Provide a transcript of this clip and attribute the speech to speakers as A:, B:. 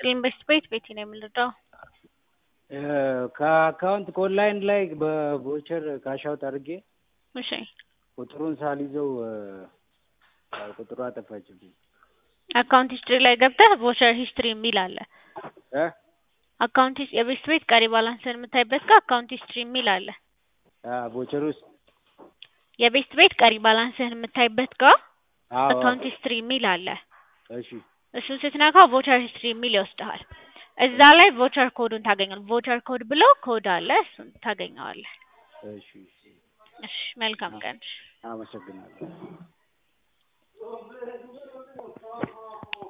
A: ይስጥልኝ በስት ቤት ቤቴ ነው የምንረዳው።
B: ከአካውንት ከኦንላይን ላይ በቮቸር ካሻውት አድርጌ
A: እሺ
B: ቁጥሩን ሳልይዘው ቁጥሩ አጠፋችብኝ።
A: አካውንት ሂስትሪ ላይ ገብተህ ቮቸር ሂስትሪ የሚል አለ።
B: እ
A: አካውንት ሂስ- የቤስት ቤት ቀሪ ባላንስን የምታይበት ጋር አካውንት ሂስትሪ የሚል አለ።
B: ቮቸር ውስጥ
A: የቤስት ቤት ቀሪ ባላንስህን የምታይበት ጋር
B: አዎ
A: አካውንት ሂስትሪ የሚል አለ።
B: እሺ
A: እሱን ስትነካው ቮቸር ሂስትሪ የሚል ይወስድሃል። እዛ ላይ ቮቸር ኮዱን ታገኛለህ። ቮቸር ኮድ ብሎ ኮድ አለ፣ እሱን ታገኘዋለህ።
B: እሺ እሺ
A: እሺ መልካም ቀን።
B: አመሰግናለሁ።